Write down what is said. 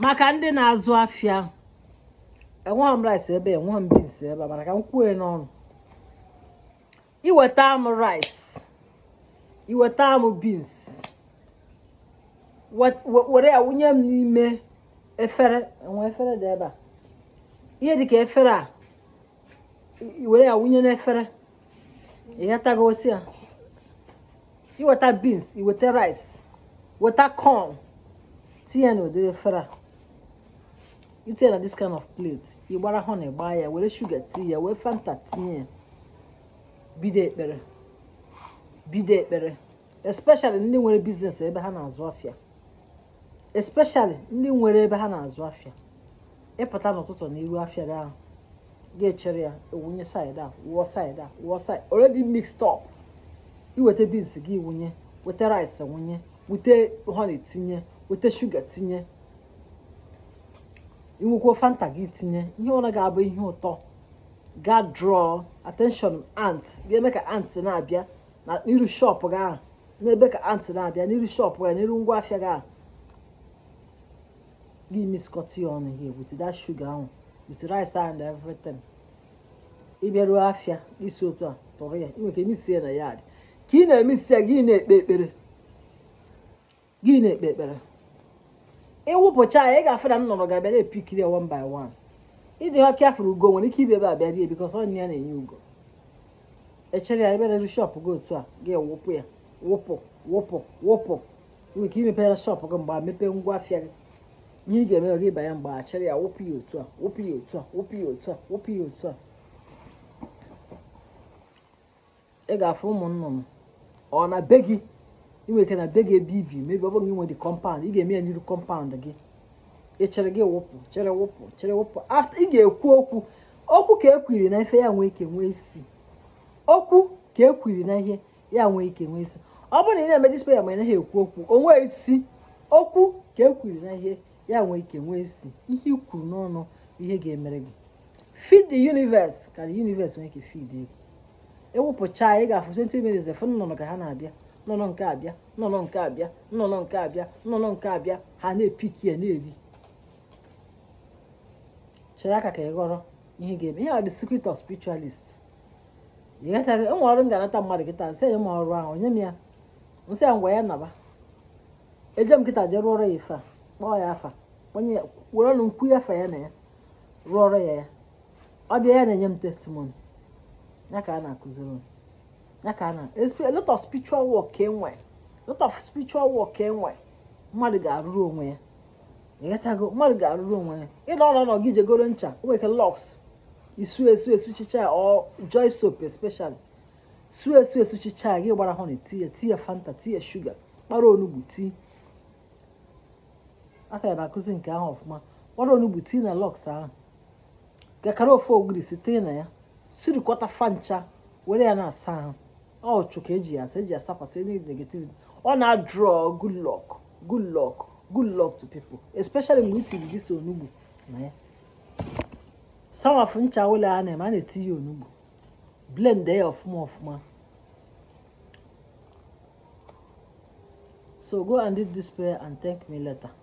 maka ndị na-azụ afịa enweghị m rice ebe enweghị m beans ebe a mana ka m kwuo n'ọnụ iweta m rice iweta m beans were ya wụnye m n'ime efere enwe efere dị ebe a ihe dịka efere a were ya wụnye n'efere ịghọtago otu ya iweta beans iweta rice weta corn tinye n'ụdịrị efere a itinye na this kind of plate ịgbara honey gbaa ya were shuga tinye ya wee fanta tinye ya bido ekpere bido ekpere especially ndị nwere biznes ebe ha na-azụ afịa especially ndị nwere ebe ha na-azụ afịa ịpụta n'ụtụtụ n'iru afịa gị ahụ ga-echere ya ewunye side a wụọ side a wụọ side already mixed up iweta beans gị wunye weta rice wunye wute honey tinye weta shuga tinye inwekwa fanta gị tinye ihe ọra ga-abụ ihe ụtọ ga draw attention ant ga-eme ka ant na-abịa na n'iru shop gị ahụ n'ebe ka ant na-abịa n'iru shop gị n'iru ngwa afịa gị ahụ gị miskọta ya ọnụ here with that sugar ahụ with rice and everything ịbịaruo afịa isi otu a tụrụ ya inwe ike isi ya na yard ka ị na-eme isi ya gị na-ekpe ekpere gị na-ekpe ekpere ịwụpụcha ya ị ga-afụ na m nọrọ ga-abịa na-epikiri ya one by one ịdị ọka afụrụ ugo nwere ike ibi ebe a bịa rie bikọs ọ ya na-enye ugo echere ya ebe na shọpụ gị otu a gị wụpụ ya wụpụ wụpụ wụpụ inwe ike imepere shọpụ gị mgbe mepee ngwa afịa gị ihe ị ga-eme gị banye mgbe a chere ya wụpụ ya otu a wụpụ ya otu a wụpụ ya otu a wụpụ ya otu a ị ga-afụ ụmụ nnụnụ ọ na be gị inwe ike na be gị ebe ibi mebi ọ bụghị inwe dị kọmpaụnd ị ga-eme ya n'iru kọmpaụnd gị ị chere gị wụpụ chere wụpụ chere wụpụ ị ga-ekwu okwu okwu ka ekwiri na ife ya nwee ike nwee isi okwu ka ekwiri na ihe ya nwee ike nwee isi ọ bụrụ na ị na-eme display ya ma ị naghị ekwu okwu o nwee isi okwu ka ekwiri na ihe ya nwee ike nwee isi ihe i kwuru n'ọnụ ihe ga-emere gị feed the universe ka the universe nwee ike feed gị ewepụcha ị ga-afụ centimeters efu nnụnụ ka ha na-abịa nnụnụ nke abịa nnụnụ nke abịa nnụnụ nke abịa nnụnụ nke abịa ha na-epiki ya na-eri chere aka ka ị ghọrọ ihe ga-eme ihe a the secret of spiritualist ịghọtaghị enwe ọrụ m ga-anata mmadụ kịta nsị enye m ọrụ ahụ onye m ya nsị ya ngwa ya naba eje m kịta jee rụọrọ ya ife a kpọọ ya afa onye were ọnụ nkwu ya afa ya na ya rụọrọ ya ya ọ bịa ya na-enye m testimony ya ka a na-akụziri m ya ka a na a lot of spiritual work ka enwe lot of spiritual work ka enwe mmadụ ga-arụrụ onwe ya ịghọtago mmadụ ga-arụrụ onwe ya ịnọ ọnọ nọ gị jegoro ncha o nwere ike lọks isu esu esuchicha ya ọ joy soap especially su esu esuchicha ya gị gbara honey tii ya tii ya fanta tii ya shuga kpara onugbu tii aka ya na-akụzi nke ahụ ọfụma kpara onugbu tii na lọks ahụ gakara ofe ogiri site na ya sirikọta fancha were ya na-asa ahụ ọ chụ ka eji ya asa eji asakwasị any negativity ọ na-draw good luck good luck good luck to people especially mgbe itiri gị so onugbu na ya samafụ ncha ụlọ a na-eme a na-eti ya onugbu blend ya ọfụma ọfụma so go and do this prayer and thank me later